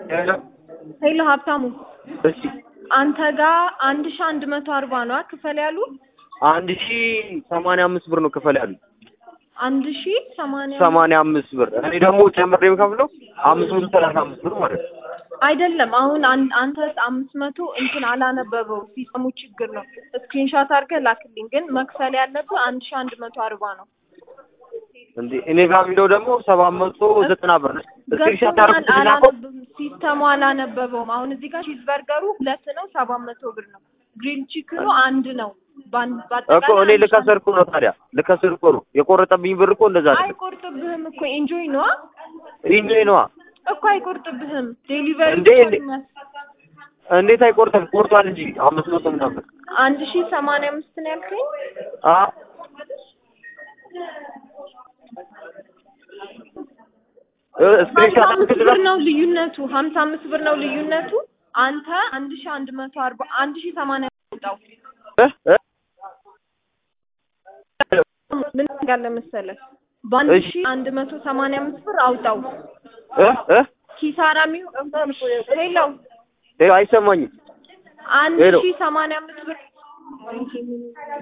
ሄሎ ሀብታሙ እሺ አንተ ጋር አንድ ሺ አንድ መቶ አርባ ነው ክፈል ያሉ አንድ ሺ ሰማንያ አምስት ብር ነው ክፈል ያሉ አንድ ሺ ሰማንያ ሰማንያ አምስት ብር እኔ ደግሞ ጨምሬ የምከፍለው አምስት መቶ ሰላሳ አምስት ብር ማለት ነው። አይደለም አሁን አን- አንተ አምስት መቶ እንትን አላነበበው ሲስተሙ ችግር ነው። ስክሪንሾት አድርገህ ላክልኝ። ግን መክፈል ያለብህ አንድ ሺ አንድ መቶ አርባ ነው። እንዴ እኔ ጋር የሚለው ደግሞ ሰባት መቶ ዘጠና ብር ነው። ስክሪንሾት ገብቶኛል። አድርጉት ላከው። አላነበብም ሲስተሙ አላነበበውም። አሁን እዚህ ጋር ቺዝ በርገሩ ሁለት ነው ሰባት መቶ ብር ነው። ግሪል ቺክኑ አንድ ነው። ባን- እኮ በአጠቃላይ እኔ አንድ ሺ ልከስር እኮ ነው ታዲያ ልከስር እኮ ነው የቆረጠብኝ ብር እኮ እንደዛ አይደለም። አይቆርጥብህም እኮ ኤንጆይ ነዋ ኢንጆይ ነዋ እኮ አይቆርጥብህም። ዴሊቨሪ እንዴ እንዴ እንዴት አይቆርጥም? ቆርጧል እንጂ አምስት መቶ ምናምን አንድ ሺ ሰማንያ አምስት ነው ያልከኝ። አ እ ሀምሳ ስክሪንሾት አምስት አድርገህ ብር ነው ልዩነቱ። ሀምሳ አምስት ብር ነው ልዩነቱ። አንተ አንድ ሺ አንድ መቶ አርባ አንድ ሺ ሰማንያ አውጣው። እ እ ምን ያለ መሰለህ በአንድ እሺ። ሺ አንድ መቶ ሰማንያ አምስት ብር አውጣው። እ እ ኪሳራ የሚሆን ሄሎ እ አይሰማኝም። አንድ ሄሎ። ሺ ሰማንያ አምስት ብር